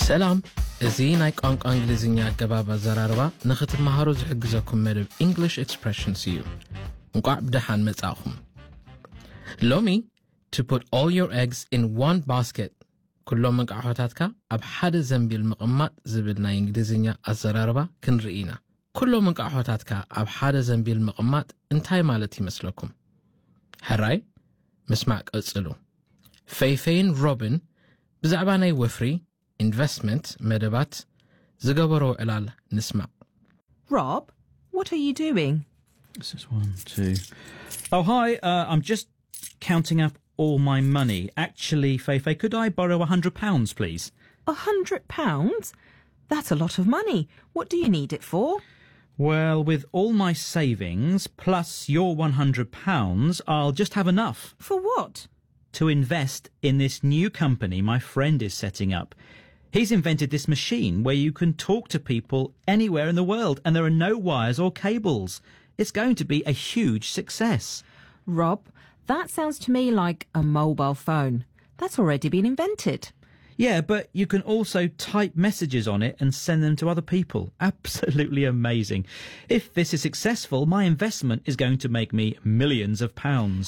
ሰላም እዚ ናይ ቋንቋ እንግሊዝኛ ኣገባብ ኣዘራርባ ንኽትመሃሩ ዝሕግዘኩም መደብ እንግሊሽ ኤክስፕሬሽንስ እዩ እንቋዕ ብደሓን መጻእኹም ሎሚ to put all your eggs in one basket ኩሎም እንቃሖታትካ ኣብ ሓደ ዘንቢል ምቕማጥ ዝብል ናይ እንግሊዝኛ ኣዘራርባ ክንርኢ ኢና ኩሎም እንቃሖታትካ ኣብ ሓደ ዘንቢል ምቕማጥ እንታይ ማለት ይመስለኩም ሕራይ ምስማዕ ቀጽሉ ፈይፈይን ሮብን ብዛዕባ ናይ ወፍሪ ኢንቨስትመንት መደባት ዝገበሮ ዕላል ንስማዕ Rob, what are you doing? This is one, two. Oh, hi. Uh, I'm just counting up all my money. Actually, Feifei, could I borrow a hundred pounds, please? A hundred pounds? That's a lot of money. What do you need it for? Well, with all my savings plus your one hundred pounds, I'll just have enough For what? to invest in this new company my friend is setting up. He's invented this machine where you can talk to people anywhere in the world and there are no wires or cables. It's going to be a huge success. Rob, that sounds to me like a mobile phone. That's already been invented. Yeah, but you can also type messages on it and send them to other people. Absolutely amazing. If this is successful, my investment is going to make me millions of pounds.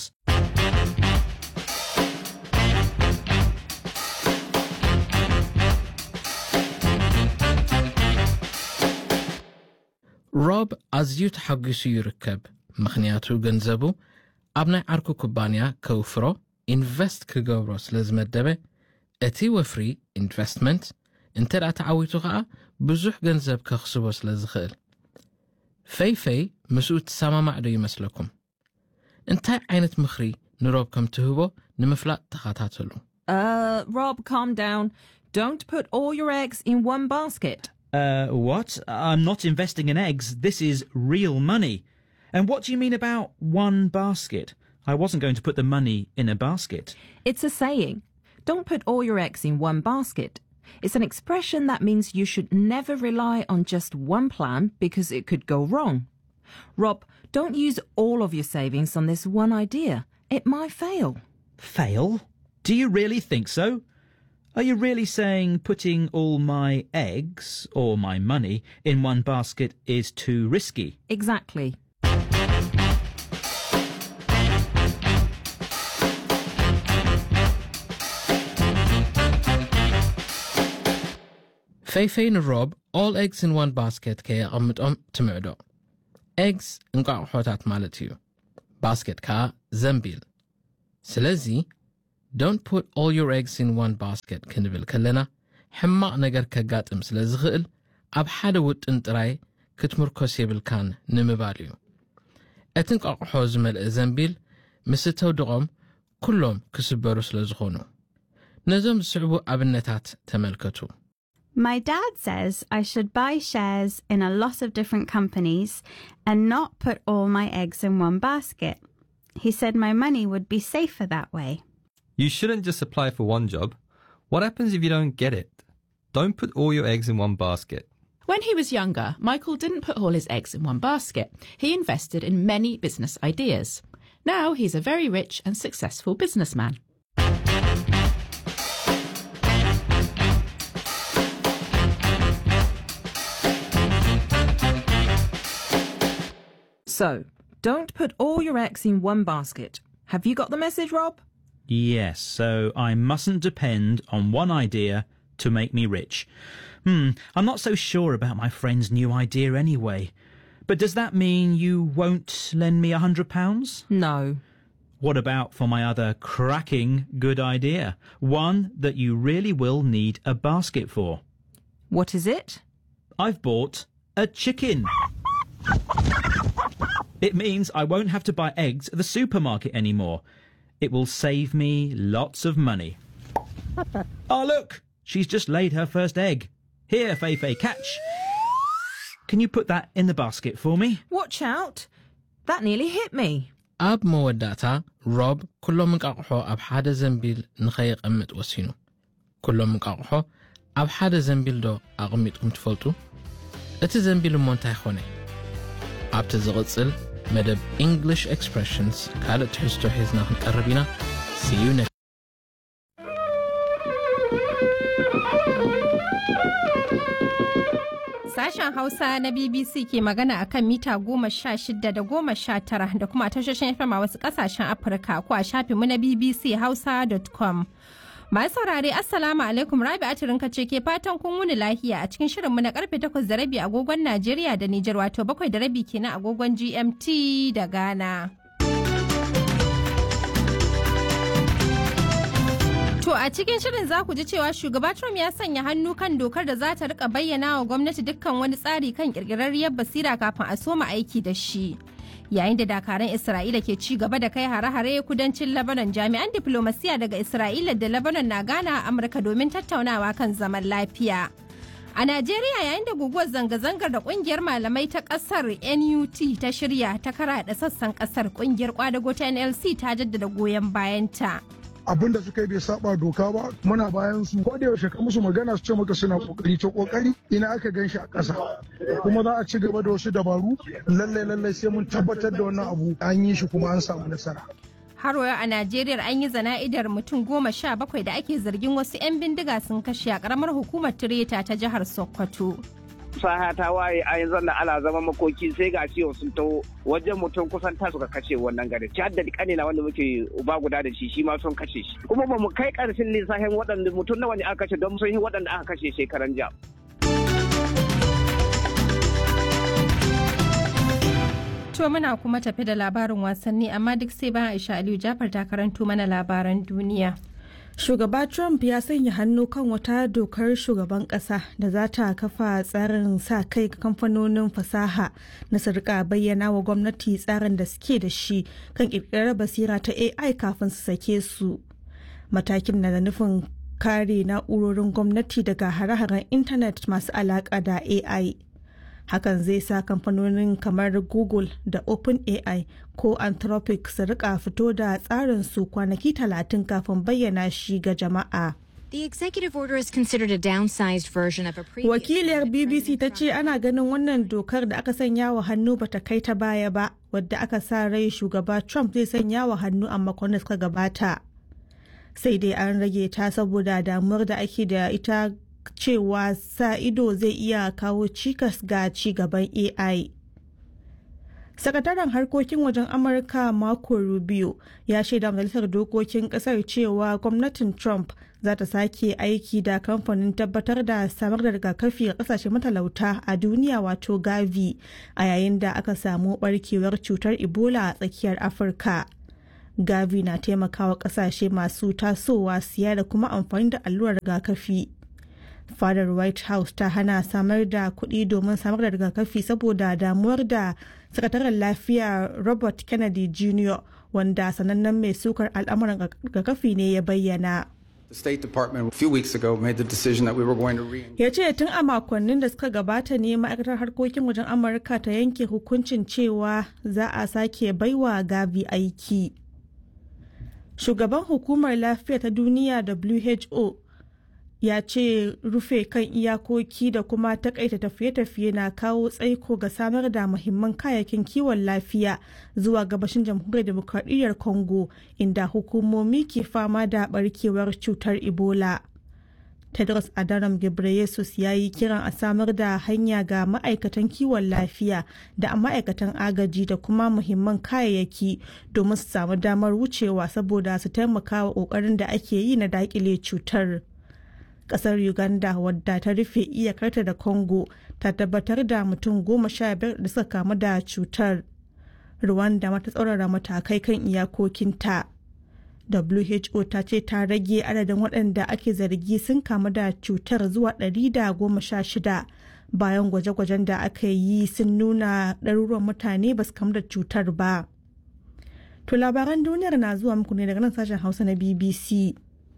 ሮብ ኣዝዩ ተሓጒሱ ይርከብ ምኽንያቱ ገንዘቡ ኣብ ናይ ዓርኩ ኩባንያ ከውፍሮ ኢንቨስት ክገብሮ ስለ ዝመደበ እቲ ወፍሪ ኢንቨስትመንት እንተ ደኣ ተዓዊቱ ኸዓ ብዙሕ ገንዘብ ከኽስቦ ስለ ዝኽእል ፈይፈይ ምስኡ ትሰማማዕ ዶ ይመስለኩም እንታይ ዓይነት ምኽሪ ንሮብ ከም ትህቦ ንምፍላጥ ተኸታተሉ Uh, Rob, calm down. Don't put all your eggs in one basket. Uh, what? I'm not investing in eggs. This is real money. And what do you mean about one basket? I wasn't going to put the money in a basket. It's a saying. Don't put all your eggs in one basket. It's an expression that means you should never rely on just one plan because it could go wrong. Rob, don't use all of your savings on this one idea. It might fail. Fail? Do you really think so? Are you really saying putting all my eggs or my money in one basket is too risky? Exactly. ፈይፈይ ንሮብ ኦል ኤግስ ኢን ዋን ባስኬት ከየቐምጦም ትምዕዶ ኤግስ እንቋቑሖታት ማለት እዩ ባስኬት ከዓ ዘንቢል ስለዚ ዶንት ፑት ኦል ዮር ኤግስ ኢን ዋን ባስኬት ክንብል ከለና ሕማቕ ነገር ከጋጥም ስለ ዝኽእል ኣብ ሓደ ውጥን ጥራይ ክትምርኮስ የብልካን ንምባል እዩ እቲ እንቋቑሖ ዝመልአ ዘንቢል ምስ ተውድቖም ኩሎም ክስበሩ ስለ ዝኾኑ ነዞም ዝስዕቡ ኣብነታት ተመልከቱ My dad says I should buy shares in a lot of different companies and not put all my eggs in one basket. He said my money would be safer that way. You shouldn't just apply for one job. What happens if you don't get it? Don't put all your eggs in one basket. When he was younger, Michael didn't put all his eggs in one basket. He invested in many business ideas. Now he's a very rich and successful businessman. So, don't put all your eggs in one basket. Have you got the message, Rob? Yes, so I mustn't depend on one idea to make me rich. Hmm, I'm not so sure about my friend's new idea anyway. But does that mean you won't lend me a hundred pounds? No. What about for my other cracking good idea? One that you really will need a basket for. What is it? I've bought a chicken. It means I won't have to buy eggs at the supermarket anymore. It will save me lots of money. oh, look! She's just laid her first egg. Here, Feifei, catch. Can you put that in the basket for me? Watch out! That nearly hit me. ኣብ መወዳእታ ሮብ ኩሎም እንቃቑሖ ኣብ ሓደ ዘንቢል ንኸይቐምጥ ወሲኑ ኩሎም እንቃቑሖ ኣብ ሓደ ዘንቢል ዶ ኣቐሚጥኩም ትፈልጡ እቲ ዘንቢል እሞ እንታይ ኾነ ኣብቲ ዝቕጽል መደብ እንግሊሽ ኤክስፕሬሽንስ ካልእ ትሕዝቶ ሒዝና ክንቀርብ ኢና ስዩ Sashen Hausa na BBC ke magana a kan mita goma sha shida da goma sha tara da kuma tashoshin FM a wasu kasashen Afirka ko a shafinmu na BBC Hausa.com. Masu saurare Assalamu alaikum Rabi Atirinka ce ke fatan kun wuni lahiya a cikin shirinmu na karfe takwas da rabi agogon Najeriya da Nijar wato bakwai da rabi kenan agogon GMT da Ghana. To a cikin shirin za ku ji cewa shugaba Trump ya sanya hannu kan dokar da za ta rika bayyana wa gwamnati dukkan wani tsari kan kirkirarriyar basira kafin a soma aiki da shi. Yayin da dakaran Isra'ila ke ci gaba da kai hare-hare kudancin Lebanon jami'an diplomasiya daga Isra'ila da Lebanon na gana a Amurka domin tattaunawa kan zaman lafiya. A Najeriya yayin da guguwar zanga-zangar da kungiyar malamai ta kasar NUT ta shirya ta karaɗa sassan kasar kungiyar kwadago ta NLC ta jaddada goyon bayanta. abin da suka yi bai saba doka ba muna bayan su ko da yaushe ka musu magana su ce maka suna kokari to kokari ina aka gan shi a ƙasa kuma za a ci gaba da wasu dabaru lalle lalle sai mun tabbatar da wannan abu an yi shi kuma an samu nasara har a Najeriya an yi zana'idar mutum goma sha bakwai da ake zargin wasu 'yan bindiga sun kashe a karamar hukumar Tireta ta jihar Sokoto. fasaha ta waye a yanzu nan ana zama makoki sai ga ciwo sun taho wajen mutum kusan ta suka kashe wannan gari ci hadda kane na wanda muke uba guda da shi shi ma sun kashe shi kuma ba mu kai karshen lissafin waɗanda mutum nawa ne aka kashe don sun yi waɗanda aka kashe shekaran jiya. To muna kuma tafi da labarin wasanni amma duk sai bayan Aisha Aliyu Jafar ta karanto mana labaran duniya. Shugaba Trump ya sanya hannu kan wata dokar shugaban kasa da za ta kafa tsarin sa kai ga kamfanonin fasaha na sarka bayyana wa gwamnati tsarin da suke da shi kan kirkirar basira ta AI kafin su sake su. Matakin na da nufin kare na'urorin gwamnati daga hare-haren intanet masu alaƙa da AI. hakan zai sa kamfanonin kamar google da openai ko anthropic su rika fito da tsarin su kwanaki talatin kafin bayyana shi ga jama'a The executive order is considered a downsized version of a previous wakiliyar bbc ta ce ana ganin wannan dokar da aka sanya wa hannu bata kai ta baya ba wadda aka sa rai shugaba trump zai sanya wa hannu a makon suka gabata sai dai an rage ta saboda damuwar da ake da ita cewa sa ido zai iya kawo cikas ga ci gaban AI. Sakataren harkokin wajen Amurka Marco Rubio ya shaida majalisar dokokin kasar cewa gwamnatin Trump za ta sake aiki da kamfanin tabbatar da samar da rigakafi a kasashe matalauta a duniya wato Gavi a yayin da aka samu barkewar cutar Ebola a tsakiyar Afirka. Gavi na taimakawa kasashe masu tasowa siya da kuma amfani da allurar rigakafi. fadar white house ta hana samar da kuɗi domin samar da rigakafi saboda damuwar da sakataren lafiya robert kennedy jr wanda sanannen mai sukar al'amuran rigakafi ne ya bayyana The State Department a few weeks ago made the decision that we were going to re ya ce tun a makonnin da suka gabata ne ma'aikatar harkokin wajen amurka ta yanke hukuncin cewa za a sake baiwa gavi aiki shugaban hukumar lafiya ta duniya who ya ce rufe kan iyakoki da kuma takaita tafiye-tafiye na kawo tsaiko ga samar da muhimman kayayyakin kiwon lafiya zuwa gabashin jamhuriyar demokradiyyar congo inda hukumomi ke fama da barkewar cutar ebola tedros adhanom ghebreyesus ya yi kiran a samar da hanya ga ma'aikatan kiwon lafiya da ma'aikatan agaji da kuma muhimman kayayyaki domin su samu damar wucewa saboda su taimaka wa ƙoƙarin da ake yi na daƙile cutar. kasar uganda wadda ta rufe iyakarta da congo ta tabbatar da mutum goma sha biyar da suka kamu da cutar rwanda mata tsaurara matakai kan iyakokinta who ta ce ta rage adadin waɗanda ake zargi sun kamu da cutar zuwa ɗari da goma sha shida bayan gwaje-gwajen da aka yi sun nuna ɗaruruwan mutane ba su kamu da cutar ba to labaran duniyar na zuwa muku ne daga nan sashen hausa na bbc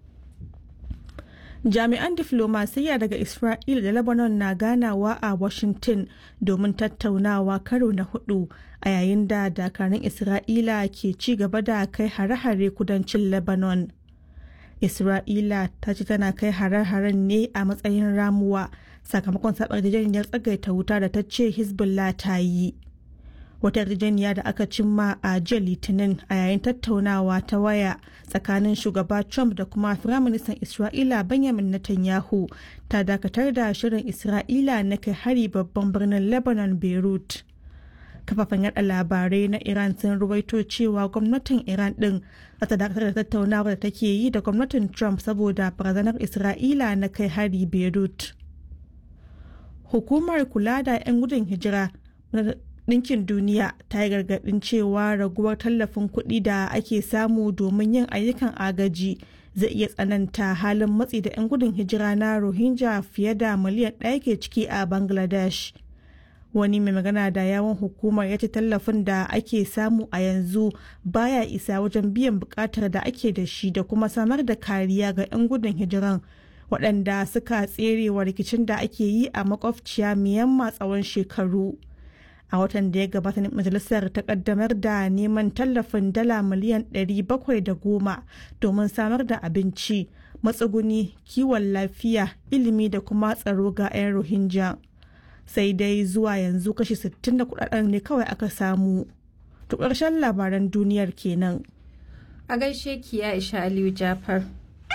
jami'an diflomasiyya daga isra'ila da lebanon na ganawa a washington domin tattaunawa karo na hudu a yayin da dakarun isra'ila ke ci gaba da kai hare-hare kudancin lebanon isra'ila ta ce tana kai hare-haren ne a matsayin ramuwa sakamakon sabar yarjejeniyar tsagaita wuta da ta ce hezbollah ta yi wata yarjejeniya da aka cimma a jiya litinin a yayin tattaunawa ta waya tsakanin shugaba trump da kuma firaministan isra'ila benjamin netanyahu ta dakatar da shirin isra'ila na kai hari babban birnin lebanon beirut kafafen yada labarai na iran sun ruwaito cewa gwamnatin iran din ta dakatar da tattaunawar da take yi da gwamnatin trump saboda barazanar isra'ila na kai hari beirut hukumar kula da 'yan gudun hijira Ɗinkin Duniya ta yi gargaɗin cewa raguwar tallafin kuɗi da ake samu domin yin ayyukan agaji zai iya tsananta halin matsi da 'yan gudun hijira na Rohingya fiye da miliyan ɗaya ke ciki a Bangladesh. Wani mai magana da yawon hukumar ya ce tallafin da ake samu a yanzu baya isa wajen biyan buƙatar da ake da shi da kuma samar da kariya ga 'yan gudun hijiran waɗanda suka tserewa rikicin da ake yi a makwabciya Myanmar tsawon shekaru. a watan da ya gabata majalisar ta kaddamar da neman tallafin dala miliyan 710 domin samar da abinci matsuguni kiwon lafiya ilimi da kuma tsaro ga 'yan rohingya sai dai zuwa yanzu kashi 60 da kudaden ne kawai aka samu to ƙarshen labaran duniyar kenan a gaishe ki ya isha aliyu jafar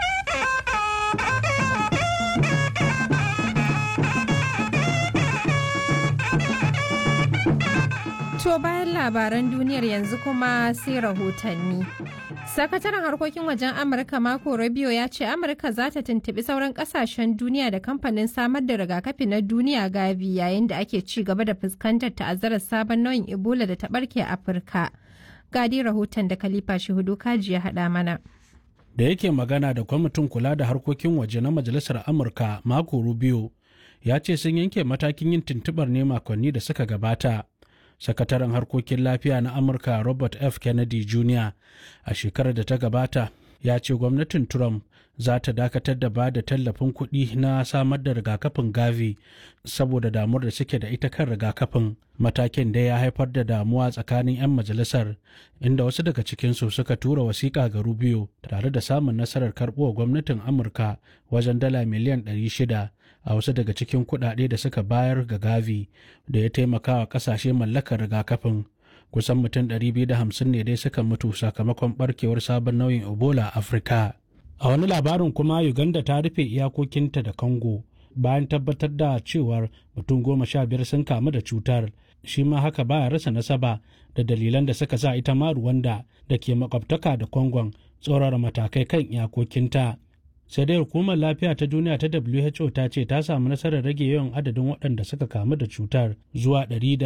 To bayan labaran duniyar yanzu kuma sai rahotanni. Sakataren harkokin wajen Amurka Marco Rubio ya ce Amurka za ta tuntuɓi sauran ƙasashen duniya da kamfanin samar da rigakafi na duniya Gavi yayin da ake ci gaba da fuskantar ta'azzarar sabon nau'in Ebola da ta ɓarke a Afirka. Gadi rahoton da Khalifa Shehudu Kaji ya haɗa mana. Da yake magana da kwamitin kula da harkokin waje na Majalisar Amurka Marco Rubio ya ce sun yanke matakin yin tuntuɓar ne makonni da suka gabata. sakataren harkokin lafiya na amurka robert f kennedy jr a shekarar da ta gabata ya ce gwamnatin trump za ta dakatar da ba da tallafin kuɗi na samar da rigakafin gavi saboda damuwar da suke da ita kan rigakafin matakin da ya haifar da damuwa tsakanin 'yan majalisar inda wasu daga cikinsu suka tura wasiƙa ga rubio tare da samun nasarar karɓuwa gwamnatin amurka wajen dala miliyan 600 a wasu daga cikin kuɗaɗe da suka bayar ga gavi da ya taimaka wa ƙasashe mallakar rigakafin kusan mutum 250 ne dai suka mutu sakamakon barkewar sabon nauyin ebola a afirka a wani labarin kuma uganda ta rufe iyakokinta da congo bayan tabbatar da cewar mutum goma sha biyar sun kamu da cutar shi ma haka baya rasa nasaba da dalilan da suka sa ita ma ruwanda da ke makwabtaka da kongon tsorara matakai kan iyakokinta sai dai hukumar lafiya ta duniya ta who ta ce ta samu nasarar rage yawan adadin waɗanda suka kamu da cutar zuwa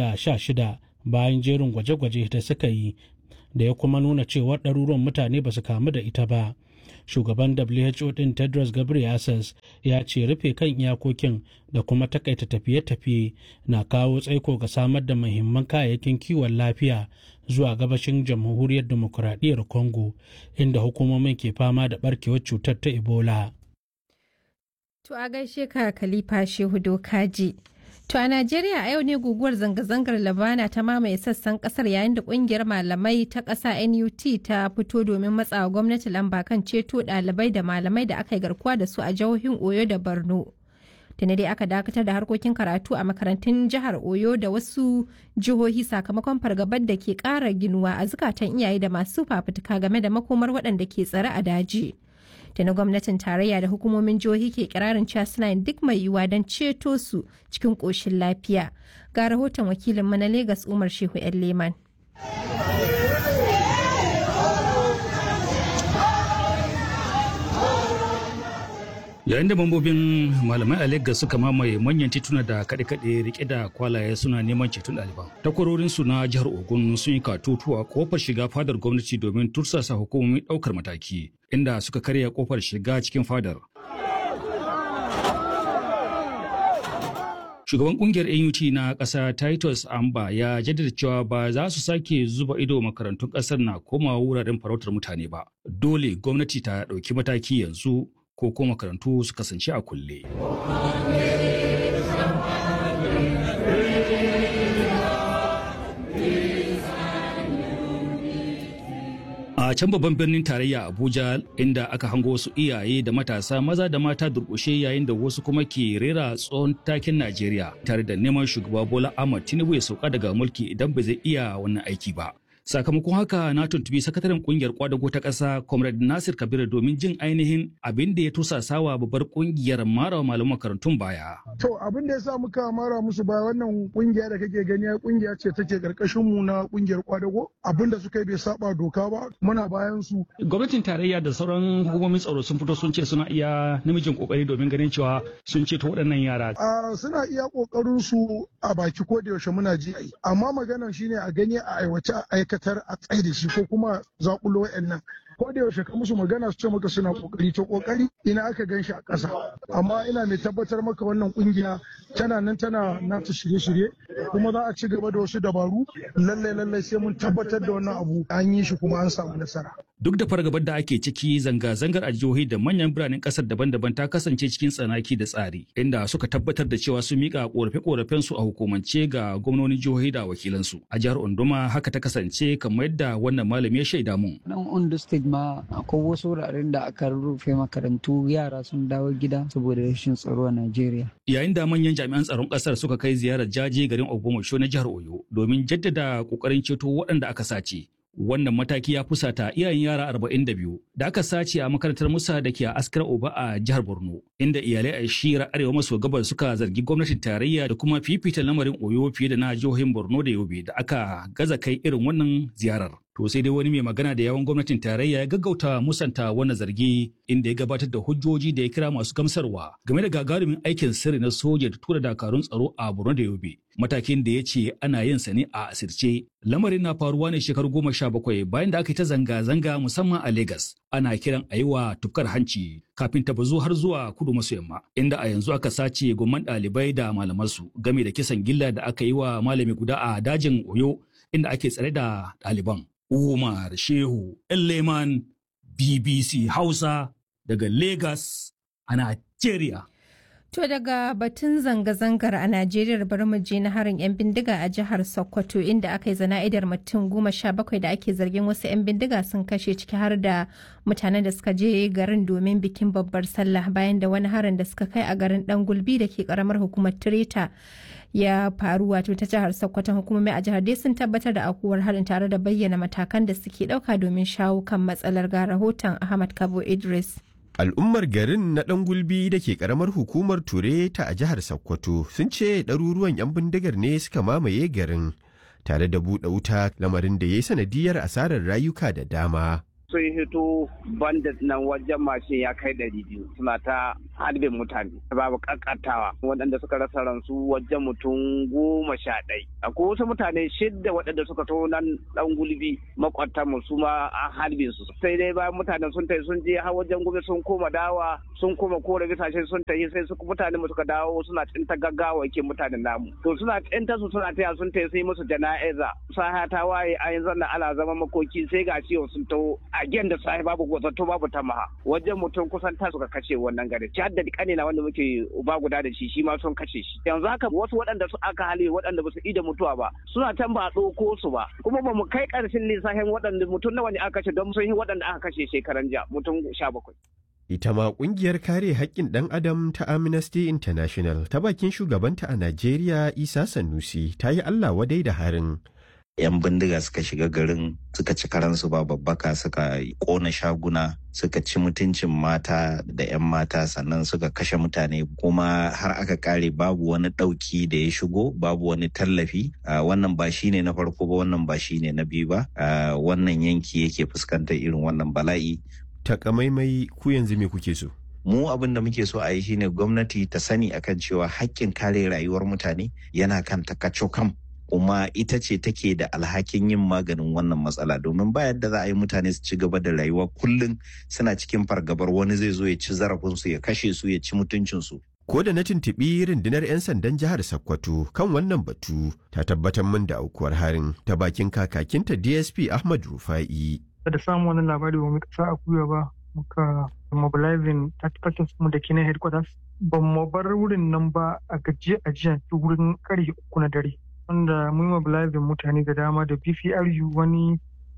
116 bayan jerin gwaje-gwaje da suka yi da ya kuma nuna cewa ɗaruruwan mutane ba su kamu da ita ba shugaban who din tedros ghebreyesus ya ce rufe kan iyakokin da kuma takaita tafiye-tafiye na kawo tsaiko ga samar da muhimman kayayyakin kiwon lafiya zuwa gabashin jamhuriyar demokuraɗiyyar congo inda hukumomin ke fama da barkewar cutar ta ebola To a gaishe ka Khalifa Shehu Dokaji. To a Najeriya a yau ne guguwar zanga-zangar Labana ta mamaye sassan kasar yayin da kungiyar malamai ta ƙasa NUT ta fito domin matsawa gwamnati lamba kan ceto ɗalibai da malamai da aka yi garkuwa da su a jihohin Oyo da Borno. Tuni dai aka dakatar da harkokin karatu a makarantun jihar Oyo da wasu jihohi sakamakon fargabar da ke ƙara ginuwa a zukatan iyaye da masu fafutuka game da makomar waɗanda ke tsare a daji. da na gwamnatin tarayya da hukumomin jihohi ke kirarin cewa suna yin duk mai yiwuwa don ceto su cikin ƙoshin lafiya ga rahoton wakilin na Legas Umar Shehu yan Leman. yayin da mambobin malamai a Legas suka mamaye manyan tituna da kaɗe-kaɗe rike da kwalaye suna neman ceton ɗaliban. Takwarorinsu na jihar Ogun sun yi katutuwa kofar shiga fadar gwamnati domin tursasa hukumomin ɗaukar mataki, inda suka karya kofar shiga cikin fadar. Shugaban kungiyar AUT na ƙasa Titus Amba ya jaddada cewa ba za su sake zuba ido makarantun ƙasar na komawa wuraren farautar mutane ba. Dole gwamnati ta ɗauki mataki yanzu ko ko makarantu su kasance a kulle. A a can babban birnin tarayya abuja inda aka hango wasu iyaye da matasa maza da mata durƙushe yayin da wasu kuma ke rera tsohon takin najeriya tare da neman shugaba bola ahmad tinubu ya sauka daga mulki idan ba zai iya wannan aiki ba sakamakon haka na tuntubi sakataren kungiyar kwadago ta ƙasa comrade nasir kabir domin jin ainihin abin da ya tusasawa babbar kungiyar mara malaman makarantun baya To abin da ya sa muka mara musu ba wannan kungiya da kake gani ai kungiya ce take karkashin mu na kungiyar kwadago abin da suka yi bai saba doka ba muna bayan su gwamnatin tarayya da sauran hukumomin tsaro sun fito sun ce suna iya namijin kokari domin ganin cewa sun ceto waɗannan yara a suna iya kokarin su a baki ko da yaushe muna ji ai amma maganar shine a gani a aiwace a aikatar a tsaye da shi ko kuma zakulo wayannan ko da yaushe ka musu magana su ce maka suna kokari to kokari ina aka gan shi a ƙasa amma ina mai tabbatar maka wannan kungiya tana nan tana nata shirye-shirye kuma za a ci gaba da wasu dabaru lalle lalle sai mun tabbatar da wannan abu an yi shi kuma an samu nasara duk da fargabar da ake ciki zanga-zangar a jihohi da manyan biranen kasar daban-daban ta kasance cikin tsanaki da tsari inda suka tabbatar da cewa sun mika korafe-korafen su a hukumance ga gwamnonin jihohi da wakilansu a jihar Onduma haka ta kasance kamar yadda wannan malami ya shaida mun nan Ondo State ma akwai wasu wuraren da aka rufe makarantu yara sun dawo gida saboda rashin tsaro a Najeriya yayin da manyan jami'an tsaron kasar suka kai ziyarar jaje garin Ogbomoso na jihar Oyo domin jaddada kokarin ceto waɗanda aka sace wannan mataki ya fusata iyayen yara 42 da aka sace a makarantar musa da ke a askar oba a jihar borno inda iyalai a shira arewa maso gabar suka zargi gwamnatin tarayya da kuma fifita lamarin oyo fiye da na jihohin borno da yobe da aka gaza kai irin wannan ziyarar to sai dai wani mai magana da yawan gwamnatin tarayya ya gaggauta musanta wannan zargi inda ya gabatar da hujjoji da ya kira masu gamsarwa game da gagarumin aikin sirri na soja da tura dakarun tsaro a borno da yobe matakin da ya ce ana yin sa ne a asirce lamarin na faruwa ne shekaru goma sha bakwai bayan da aka yi ta zanga-zanga musamman a Legas. ana kiran a yi wa tufkar hanci kafin ta bazu har zuwa kudu maso yamma inda a yanzu aka sace gomman ɗalibai da malamansu game da kisan gilla da aka yi wa malami guda a dajin oyo inda ake tsare da ɗaliban umar shehu leman bbc hausa daga Legas a Najeriya. To daga batun zanga-zangar a Najeriya bari mu je na harin 'yan bindiga a jihar Sokoto inda aka yi zana'idar mutum goma sha bakwai da ake zargin wasu 'yan bindiga sun kashe ciki har da mutanen da suka je garin domin bikin babbar sallah bayan da wani harin da suka kai a garin Dan Gulbi da ke karamar hukumar Tireta ya faru wato ta jihar Sokoto hukumomi a jihar dai sun tabbatar da akuwar harin tare da bayyana matakan da suke dauka domin shawo kan matsalar ga rahoton Ahmad Kabo Idris. Al'ummar garin na ɗan gulbi da ke ƙaramar hukumar Ture ta a jihar Sokoto sun ce ɗaruruwan 'yan bindigar ne suka mamaye garin tare da buɗe wuta lamarin da ya yi sanadiyar asarar rayuka da dama. sun hito bandit nan wajen mashin ya kai ɗari biyu suna ta harbin mutane babu kakatawa waɗanda suka rasa ransu wajen mutum goma sha ɗai akwai wasu mutane shidda waɗanda suka to nan ɗan gulbi makwatan mu su ma an harbin su sai dai bayan mutanen sun tafi sun je har wajen gobe sun koma dawa sun koma kore bisashe sun tafi sai su mutane mu suka dawo suna tsinta gaggawa ke mutanen namu to suna tsinta su suna taya sun tafi sai musu jana'iza saha ta waye a yanzu na ana zama makoki sai ga ciwo sun taho again da sahi babu gwazatto babu tamaha wajen mutum kusan ta suka kashe wannan gari ci da kane na wanda muke uba guda da shi shi ma sun kashe shi yanzu haka wasu waɗanda su aka hali waɗanda ba su ida mutuwa ba suna can ba a ɗauko su ba kuma ba mu kai ƙarshen lissafin waɗanda mutum nawa ne aka kashe don sun yi waɗanda aka kashe shekaran jiya mutum sha bakwai. Ita ma ƙungiyar kare haƙƙin ɗan adam ta Amnesty International ta bakin shugabanta a Najeriya Isa Sanusi ta yi Allah wadai da harin. 'yan bindiga suka shiga garin suka ci karansu ba babbaka suka kona shaguna suka ci mutuncin mata da 'yan mata sannan suka kashe mutane kuma har aka kare babu wani ɗauki da ya shigo babu wani tallafi wannan ba shine na farko ba wannan ba shine na biyu ba wannan yanki yake fuskantar irin wannan bala'i takamaimai ku yanzu me kuke so mu abin da muke so a yi shine gwamnati ta sani akan cewa hakkin kare rayuwar mutane yana kan takacokam kuma ita ce take da alhakin yin maganin wannan matsala domin ba yadda za a yi mutane su ci gaba da rayuwa kullum suna cikin fargabar wani zai zo ya ci zarafinsu ya kashe su ya ci mutuncinsu Ko da na tuntuɓi rundunar 'yan sandan jihar Sokoto kan wannan batu ta tabbatar min da aukuwar harin ta bakin kakakinta DSP Ahmad Rufa'i. Da samun wani labari ba mu kasa a kuya ba muka mobilizing tactical mu da kina headquarters ba mu bar wurin nan ba a gajiya a jiya wurin karfe uku na dare. wanda mun mobilizing mutane da dama da BPRU wani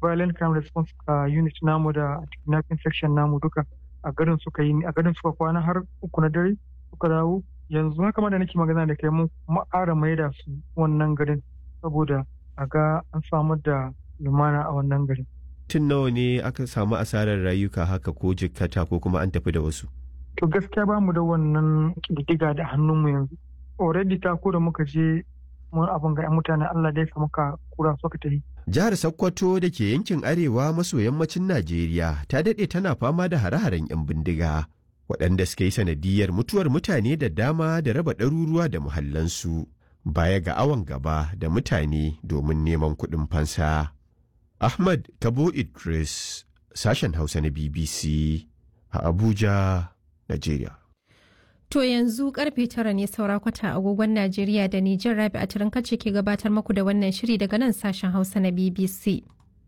violent crime response unit namu da kidnapping section namu duka a garin suka yi a garin suka kwana har uku na dare suka dawo yanzu haka ma da nake magana da kai mun ƙara maida su wannan garin saboda a ga an samar da lumana a wannan garin tun nawa ne aka samu asarar rayuka haka ko jikkata ko kuma an tafi da wasu to gaskiya ba mu da wannan ƙididdiga da hannunmu yanzu already ta ko da muka je mun abin ga 'yan mutane Allah da ya muka kura suka tafi Jihar Sokoto da ke yankin arewa maso yammacin Najeriya ta daɗe tana fama da hare-haren 'yan bindiga waɗanda suka yi sanadiyar mutuwar mutane da dama da raba ɗaruruwa da muhallansu baya ga awon gaba da mutane domin neman kuɗin fansa. Ahmad Kabo Idris, sashen Hausa na BBC a Abuja, Najeriya. To yanzu karfe tara ne saura kwata agogon Najeriya da Nijar Rabi a kace ke gabatar maku da wannan shiri daga nan sashen Hausa na BBC.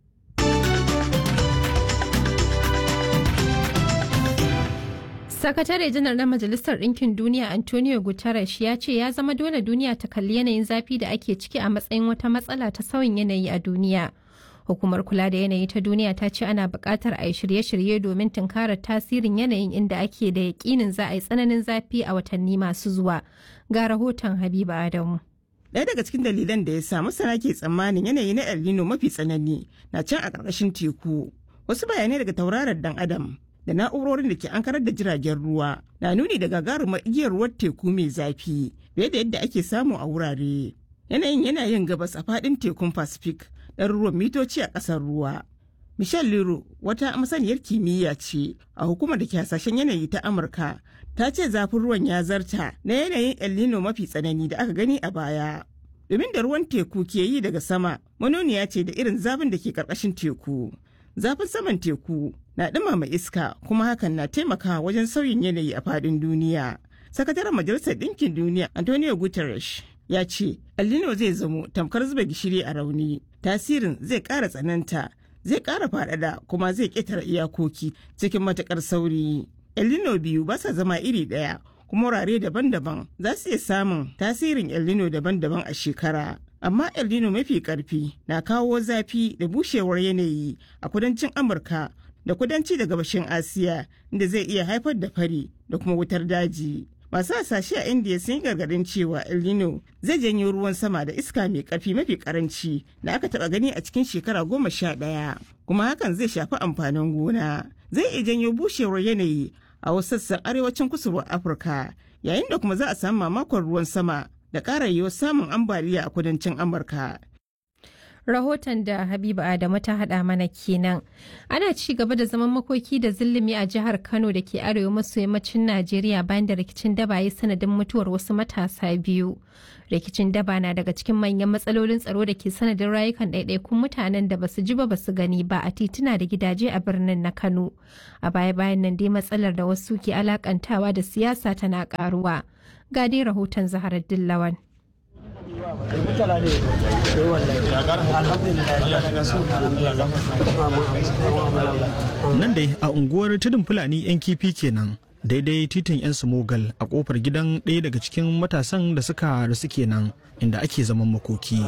Sakatare janar na Majalisar Ɗinkin Duniya Antonio Guterres ya ce ya zama dole duniya ta kalli yanayin zafi da ake ciki a matsayin wata matsala ta sauyin yanayi a duniya. Hukumar kula da yanayi ta duniya ta ce ana buƙatar a yi shirye-shirye domin tunkarar tasirin yanayin inda ake da yaƙinin za a yi tsananin zafi a watanni masu zuwa. Ga rahoton Habiba Adamu. Ɗaya daga cikin dalilan da ya sa masana ke tsammanin yanayi na El Nino mafi tsanani na can a ƙarƙashin teku. Wasu bayanai daga tauraron dan Adam da na'urorin da ke ankarar da jiragen ruwa na nuni da gagarumar igiyar ruwan teku mai zafi fiye da yadda ake samu a wurare. Yanayin yana yin gabas a faɗin tekun Pacific ɗaruruwan mitoci a ƙasar ruwa. Michelle Liro wata masaniyar kimiyya ce a hukumar da ke hasashen yanayi ta Amurka ta ce zafin ruwan ya zarta na yanayin El Nino mafi tsanani da aka gani a baya. Domin da ruwan teku ke yi daga sama, manoniya ce da irin zafin da ke ƙarƙashin teku. Zafin saman teku na ɗumama iska kuma hakan na taimakawa wajen sauyin yanayi a faɗin duniya. Sakataren Majalisar Ɗinkin Duniya Antonio Guterres ya ce El Nino zai zamo tamkar zuba gishiri a rauni. Tasirin zai ƙara tsananta, zai ƙara faɗaɗa kuma zai ƙetare iyakoki cikin matuƙar sauri. El Nino biyu ba sa zama iri ɗaya kuma wurare daban-daban za su iya samun tasirin El Nino daban-daban a shekara. Amma El Nino mafi ƙarfi na kawo zafi da bushewar yanayi a kudancin Amurka da kudanci da gabashin Asiya inda zai iya haifar da fari da kuma wutar daji. Masu hasashe a Indiya sun yi gargadin cewa El Nino zai janyo ruwan sama da iska mai ƙarfi mafi ƙaranci da aka taɓa gani a cikin shekara goma sha ɗaya. Kuma hakan zai shafi amfanin gona. Zai iya janyo bushewar yanayi a wasu sassan arewacin kusurwar Afirka yayin da kuma za a samu mamakon ruwan sama da ƙara yiwuwar samun ambaliya a kudancin Amurka. rahoton da Habiba Adamu ta haɗa mana kenan. Ana ci gaba da zaman makoki da zillimi a jihar Kano da ke arewa maso yammacin Najeriya bayan da rikicin daba ya sanadin mutuwar wasu matasa biyu. Rikicin daba na daga cikin manyan matsalolin tsaro da ke sanadin rayukan ɗaiɗaikun mutanen da basu ji ba basu gani ba a tituna da gidaje a birnin na Kano. A baya-bayan nan dai matsalar da wasu ke alakantawa da siyasa tana karuwa. Ga dai rahoton Zaharar Dillawan. Nan dai a unguwar tudun Fulani 'yan kifi kenan. daidai titin 'yan smogal a kofar gidan ɗaya daga cikin matasan da suka rasu kenan inda ake zaman makoki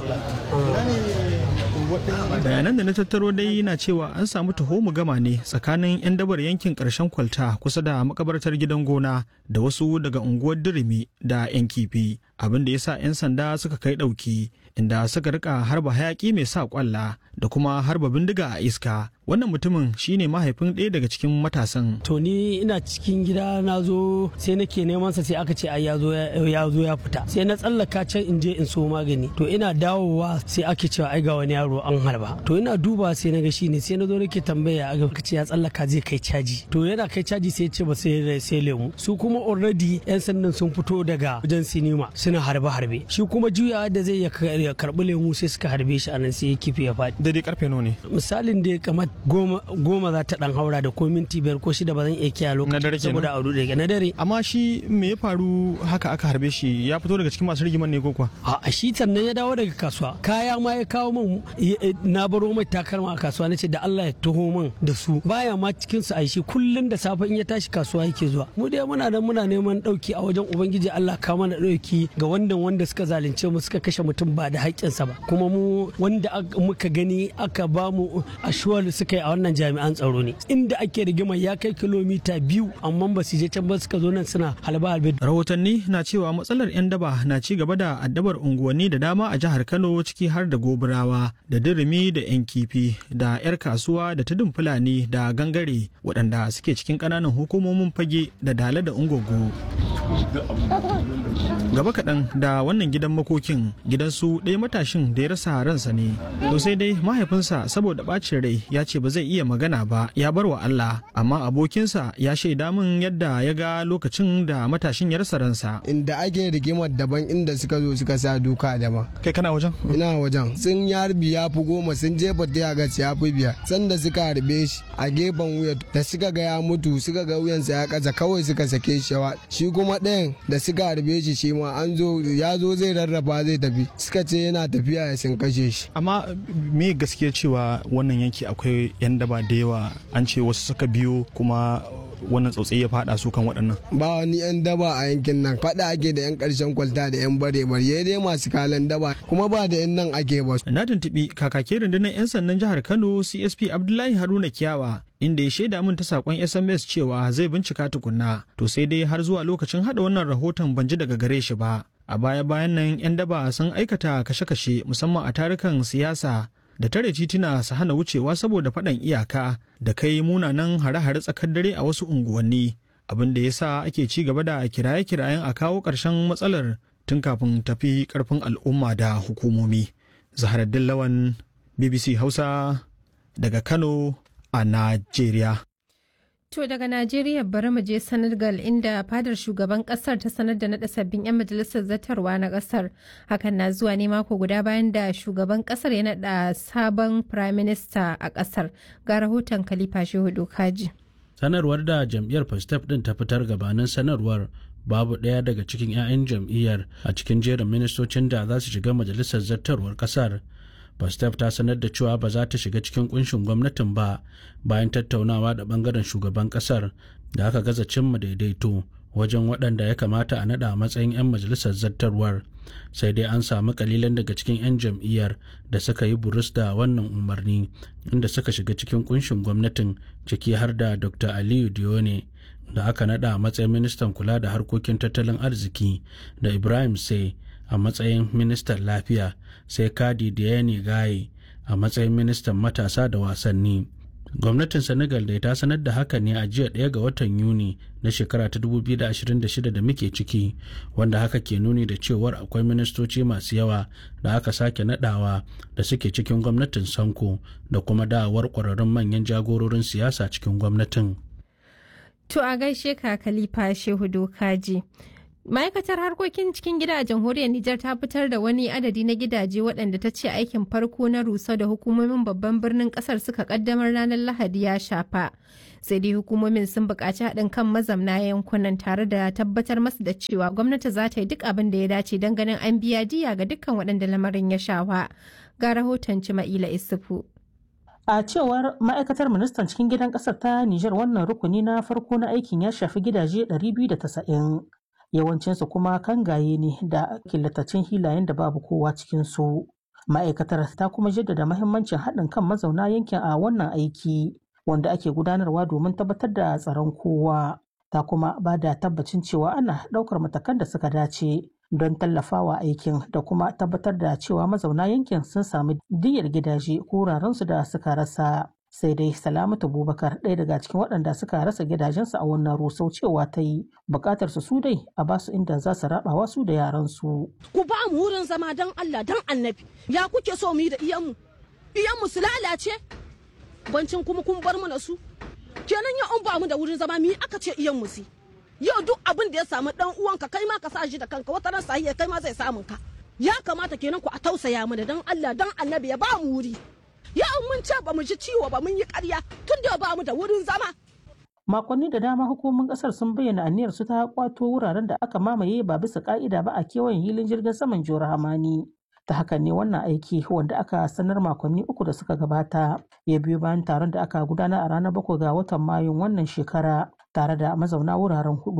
bayanan da na tattaro dai na cewa an samu taho mu gama ne tsakanin 'yan dabar yankin ƙarshen kwalta kusa da makabartar gidan gona da wasu daga unguwar dirimi da 'yan kifi abin da ya sa 'yan sanda suka kai ɗauki inda suka rika harba hayaki mai sa kwalla da kuma harba bindiga a iska wannan mutumin shine mahaifin ɗaya daga cikin matasan to ni ina cikin gida na zo sai nake neman sa sai aka ce ai ya zo ya zo ya fita sai na tsallaka can in je in so magani to ina dawowa sai ake cewa ai ga wani yaro an harba to ina duba sai na ga shine sai na zo nake tambaya aka ce ya tsallaka zai kai caji to yana kai caji sai ya ce ba sai sai lemu su kuma already yan sandan sun fito daga wajen sinima suna harbe harbe shi kuma juyawa da zai ya karbi lemu sai suka harbe shi anan sai ya kife ya faɗi daidai karfe nawa ne misalin da kamar goma goma za ta dan haura da ko minti biyar ko shida ba zan iya kiyaye lokacin saboda auru da na dare amma shi me ya faru haka aka harbe shi ya fito daga cikin masu rigiman ne ko kuwa a shi sannan ya dawo daga kasuwa kaya ma ya kawo min na baro mai takalma a kasuwa nace da Allah ya taho min da su baya ma cikin su aishi kullun da safe in ya tashi kasuwa yake zuwa mu dai muna nan muna neman dauki a wajen ubangiji Allah ka mana dauki ga wanda wanda suka zalunce mu suka kashe mutum ba da haƙƙinsa ba kuma mu wanda muka gani aka ba mu ashuwar suka yi a wannan jami'an tsaro ne inda ake rigima ya kai kilomita biyu amma ba su je can ba suka zo nan suna halba halbe rahotanni na cewa matsalar 'yan daba na ci gaba da addabar unguwanni da dama a jihar kano ciki har da goburawa da dirimi da 'yan kifi da 'yar kasuwa da tudun fulani da gangare waɗanda suke cikin ƙananan hukumomin fage da dala da ungogo gaba kaɗan da wannan gidan makokin gidansu ɗaya matashin da ya rasa ransa ne to sai dai mahaifinsa saboda ɓacin rai ya ce ba zai iya magana ba ya bar wa Allah amma abokinsa ya shaida min yadda ya ga lokacin da matashin ya rasa ransa inda ake rigimar daban inda suka zo suka sa duka daban kai kana wajen ina wajen sun ya harbi ya fi goma sun jefa ta ga ya fi biyar sanda suka harbe shi a gefen wuya da suka ga ya mutu suka ga wuyansa ya kasa kawai suka sake shi shi kuma ɗayan da suka harbe shi shi ma an zo ya zo zai rarraba zai tafi suka ce yana tafiya ya sun kashe shi amma me gaskiya cewa wannan yanki akwai yan daba da yawa an ce wasu suka biyo kuma wannan tsautsayi ya fada su kan waɗannan ba wani yan daba a yankin nan fada ake da yan ƙarshen kwalta da yan bare bare dai masu kalan daba kuma ba da yan nan ake ba na tuntuɓi kakakin rundunar yan sandan jihar kano csp abdullahi haruna kiyawa inda ya shaida min ta sakon sms cewa zai bincika tukunna to sai dai har zuwa lokacin hada wannan rahoton ban ji daga gare shi ba a baya bayan nan 'yan daba sun aikata kashe-kashe musamman a tarukan siyasa da tare tituna su hana wucewa saboda faɗan iyaka da kai munanan hare-hare tsakar dare a wasu unguwanni abin da ya sa ake ci gaba da kiraye-kirayen a kawo ƙarshen matsalar tun kafin tafi ƙarfin al'umma da hukumomi zaharaddin lawan bbc hausa daga kano a najeriya To daga Najeriya bari mu je Senegal inda fadar shugaban kasar ta sanar da naɗa sabbin 'yan majalisar zartarwa na kasar. Hakan na zuwa ne mako guda bayan da shugaban kasar ya naɗa sabon prime minister a kasar. Ga rahoton Khalifa Shehu Dokaji. Sanarwar da jam'iyyar Pastef din ta fitar gabanin sanarwar babu ɗaya daga cikin 'ya'yan jam'iyyar a cikin jerin ministocin da za su shiga majalisar zartarwar kasar. Pastef ta sanar da cewa ba za ta shiga cikin kunshin gwamnatin ba bayan tattaunawa da bangaren shugaban kasar da aka gaza cimma daidaito wajen waɗanda ya kamata a naɗa a matsayin 'yan majalisar zartarwar sai dai an samu kalilan daga cikin 'yan jam'iyyar da suka yi burus da wannan umarni inda suka shiga cikin kunshin gwamnatin ciki har da dr aliyu dione da aka naɗa a matsayin ministan kula da harkokin tattalin arziki da ibrahim sai a matsayin ministan lafiya sai kadi Diane gaye a matsayin ministan matasa da wasanni gwamnatin senegal da ta sanar da haka ne a jiya ɗaya ga watan yuni na shekara ta 2026 da muke ciki wanda haka ke nuni da cewar akwai ministoci masu yawa da aka sake nadawa da suke cikin gwamnatin sanko da kuma dawowar ƙwararrun manyan jagororin siyasa cikin gwamnatin To a gaishe ka Khalifa Shehu Dokaji. ma'aikatar harkokin cikin gida a jamhuriyar Nijar ta fitar da wani adadi na gidaje waɗanda ta ce aikin farko na rusa da hukumomin babban birnin ƙasar suka ƙaddamar ranar Lahadi ya shafa. Sai dai hukumomin sun buƙaci haɗin kan mazamna yankunan tare da tabbatar masu da cewa gwamnati za ta yi duk abin da ya dace don ganin an biya diya ga dukkan waɗanda lamarin ya shafa. Ga rahoton Cima'ila Isufu. A cewar ma'aikatar ministan cikin gidan ƙasar ta Nijar wannan rukuni na farko na aikin ya shafi gidaje 290. yawancinsu kuma kangaye ne da killatacin hilayen da babu kowa cikinsu. Ma'aikatar ta kuma jaddada mahimmancin haɗin kan mazauna yankin a wannan aiki wanda ake gudanarwa domin tabbatar da tsaron kowa. Ta kuma ba da tabbacin cewa ana ɗaukar matakan da suka dace don tallafawa aikin da kuma tabbatar da cewa mazauna yankin sun sami diyyar gidaje ko wurarensu da suka rasa. sai dai salamatu bubakar ɗaya daga cikin waɗanda suka rasa gidajensu a wannan rusau cewa ta yi buƙatar su su dai a basu inda za su rabawa su da yaransu. ku ba mu wurin zama don allah don annabi ya kuke so mu yi da iyanmu iyanmu su lalace bancin kuma kun bar mana su kenan ya an ba mu da wurin zama mi aka ce iyanmu si yau duk abin da ya samu dan uwanka kai ma ka sa shi da kanka wata ran sahiya kai ma zai samun ka ya kamata kenan ku a tausaya mana don allah don annabi ya ba mu wuri ya mun ce ba mu ji ciwo ba mun yi karya tun da ba mu da wurin zama. Makonni da dama hukumomin kasar sun bayyana aniyar su ta kwato wuraren da aka mamaye ba bisa ka'ida ba a kewayen hilin jirgin saman Jihar Hamani. Ta hakan ne wannan aiki wanda aka sanar makonni uku da suka gabata ya biyo bayan taron da aka gudana a ranar bakwai ga watan Mayun wannan shekara tare da mazauna wuraren hudu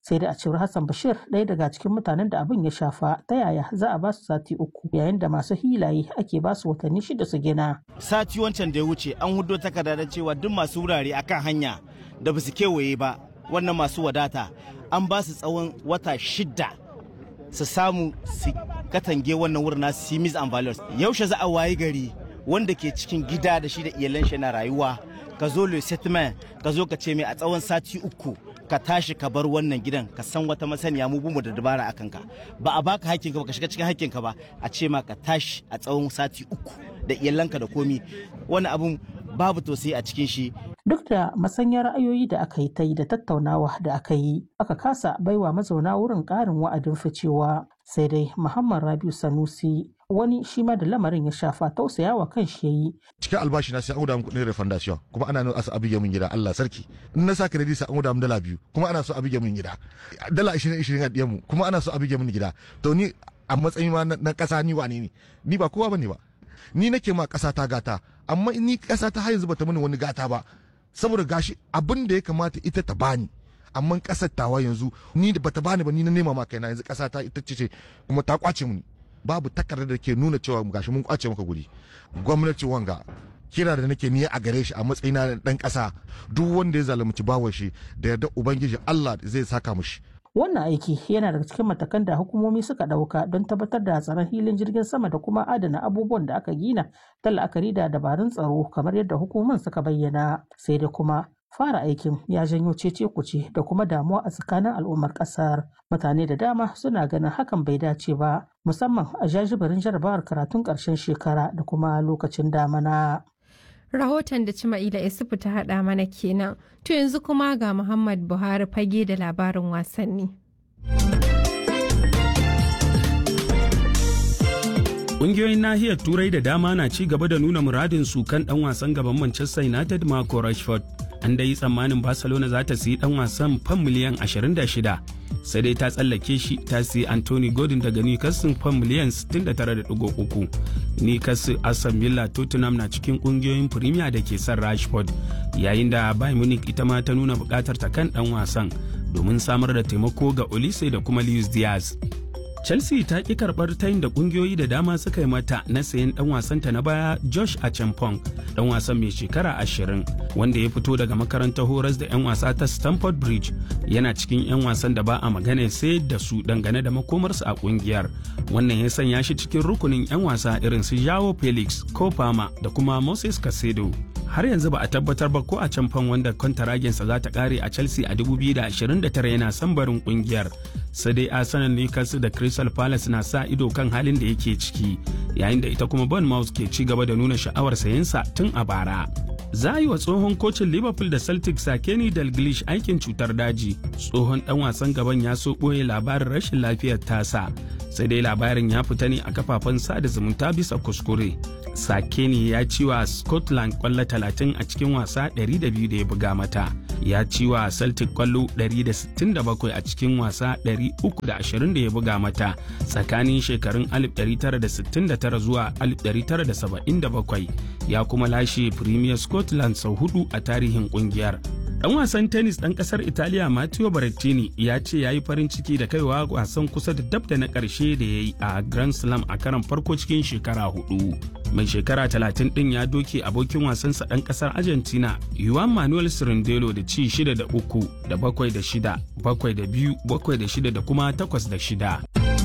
sai dai a cewar hassan bashir ɗaya daga cikin mutanen da abin ya shafa ta yaya za a ba su sati uku yayin da masu hilaye ake ba su watanni shida su gina sati wancan da ya wuce an hudo takarda da cewa duk masu wurare akan hanya da ba su kewaye ba wannan masu wadata an ba su tsawon wata shida su samu su katange wannan wurin nasu simis and values yaushe za a wayi gari wanda ke cikin gida da shi da iyalan shi na rayuwa ka zo le settlement ka zo ka ce mai a tsawon sati uku ka tashi ka bar wannan gidan ka san wata masaniya mu bumu da dabara akan ka ba a baka hakkin ka ba ka shiga cikin hakkin ka ba a ce ma ka tashi a tsawon sati uku da iyalanka da komi wani abun babu tausayi a cikin shi duk da masanyar ra'ayoyi da aka yi ta yi da tattaunawa da aka yi aka kasa baiwa mazauna wurin ƙarin wa'adin ficewa sai dai muhammad rabiu sanusi wani shi ma da lamarin ya shafa tausayawa kan shi yayi cikin albashi na sai an guda min kuɗin refundation kuma ana nuna asa abige min gida Allah sarki in na sa credit sai an guda min dala biyu kuma ana so abige min gida dala 20 20 a diyan mu kuma ana so abige min gida to ni a matsayin ma na ƙasa ni wane ne ni ba kowa bane ba ni nake ma ƙasa ta gata amma ni ƙasa ta har yanzu bata mini wani gata ba saboda gashi abin da ya kamata ita ta bani amma ƙasar tawa yanzu ni da bata bani ba ni na nema ma kaina yanzu ƙasa ta ita ce kuma ta kwace mini babu takardar da ke nuna cewa gashi mun kwace maka guri gwamnati wanga kira da nake niyya a gare shi a matsayina na dan kasa duk wanda ya zalunci bawan shi da yarda ubangiji Allah zai saka mushi wannan aiki yana daga cikin matakan da hukumomi suka ɗauka don tabbatar da tsaron hilin jirgin sama da kuma adana abubuwan da aka gina ta la'akari da dabarun tsaro kamar yadda hukumomin suka bayyana sai da kuma fara aikin ya janyo cece kuce da kuma damuwa a tsakanin al'ummar kasar mutane da dama suna ganin hakan bai dace ba musamman a jajibirin jarabawar karatun ƙarshen shekara da kuma lokacin damana. rahoton da Cima'ila Isufu ta haɗa mana kenan. To yanzu kuma ga Muhammad Buhari fage da labarin wasanni. Ƙungiyoyin nahiyar Turai da dama na ci gaba da nuna muradin su kan ɗan wasan gaban Manchester United Marco Rashford. An dai tsammanin Barcelona za ta siyi ɗan wasan fan miliyan 26 sai dai ta tsallake shi ta siyi Anthony Gordon daga Newcastle fan miliyan 69.3. Newcastle Aston Villa Tottenham na cikin ƙungiyoyin Premier da ke son Rashford yayin da Bayern Munich ita ma ta nuna buƙatar ta kan ɗan wasan domin samar da taimako ga Olise da kuma Luis Diaz. Chelsea ta ƙi karɓar tayin da ƙungiyoyi da dama suka yi mata na sayan ɗan wasanta na baya Josh Achampong, ɗan wasan mai shekara ashirin wanda ya fito daga makarantar horas da 'yan wasa ta Stamford Bridge yana cikin 'yan wasan da ba a magana sai da su dangane da makomarsu a ƙungiyar. Wannan ya sanya shi cikin rukunin 'yan wasa irin su Joao Felix, Kofama da kuma Moses Casedo. har yanzu ba a tabbatar ba ko a can fan wanda kwantaragensa za ta kare a chelsea a 2029 yana son barin kungiyar sai dai arsenal newcastle da crystal palace na sa ido kan halin da yake ciki yayin da ita kuma bournemouth ke ci gaba da nuna sha'awar sayensa tun a bara za a yi wa tsohon kocin liverpool da celtic sakeni dalglish aikin cutar daji tsohon dan wasan gaban ya so ɓoye labarin rashin lafiyar tasa sai dai labarin ya fita ne a kafafen sada zumunta bisa kuskure sakeni ya ci wa scotland kwallo 30 a cikin wasa 200 da ya buga mata ya ci wa celtic kwallo 167 a cikin wasa 320 da ya buga mata tsakanin shekarun 1969 zuwa 1977 ya kuma lashe premier scotland sau hudu a tarihin kungiyar Dan wasan tennis ɗan ƙasar Italiya Matteo Berrettini ya ce ya yi farin ciki da kaiwa wasan kusa da dab da na ƙarshe da ya yi a Grand Slam a karan farko cikin shekara hudu. Mai shekara talatin ɗin ya doke abokin wasansa ɗan ƙasar Argentina Juan Manuel Cirindelo da ci shida da uku da bakwai da shida, bakwai da biyu, bakwai da shida da kuma takwas da shida.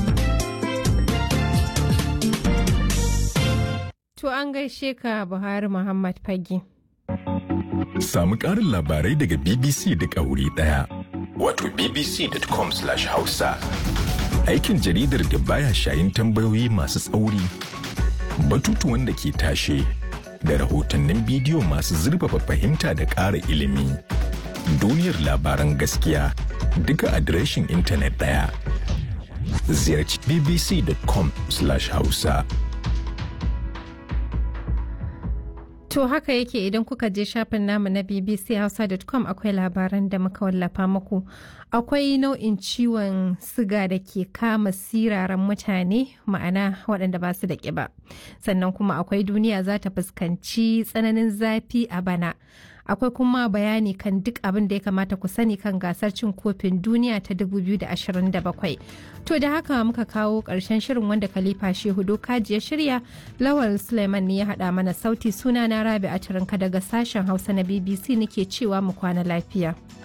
To an gaishe ka Buhari Muhammad Fage. Samu ƙarin labarai daga BBC da wuri ɗaya. Wato bbc.com/hausa. Aikin jaridar da baya shayin tambayoyi masu tsauri, batutuwan da ke tashe, da rahotannin bidiyo masu zurfafa fahimta da ƙara ilimi. Duniyar labaran gaskiya duka adireshin intanet ɗaya. Ziyarci bbc.com/hausa. To haka yake idan kuka je shafin namu na bbchausa.com akwai labaran da muka wallafa muku. Akwai nau'in ciwon siga da ke kama siraran mutane ma'ana waɗanda ba su da ƙiba. Sannan kuma akwai duniya za ta fuskanci tsananin zafi a bana. akwai kuma bayani kan duk abin da ya kamata ku sani kan gasar cin kofin duniya ta 2027 to da haka muka kawo ƙarshen shirin wanda khalifa shehu dokaji ya shirya lawal suleiman ne ya haɗa mana sauti suna na rabi a daga sashen hausa na bbc nake cewa mu kwana lafiya.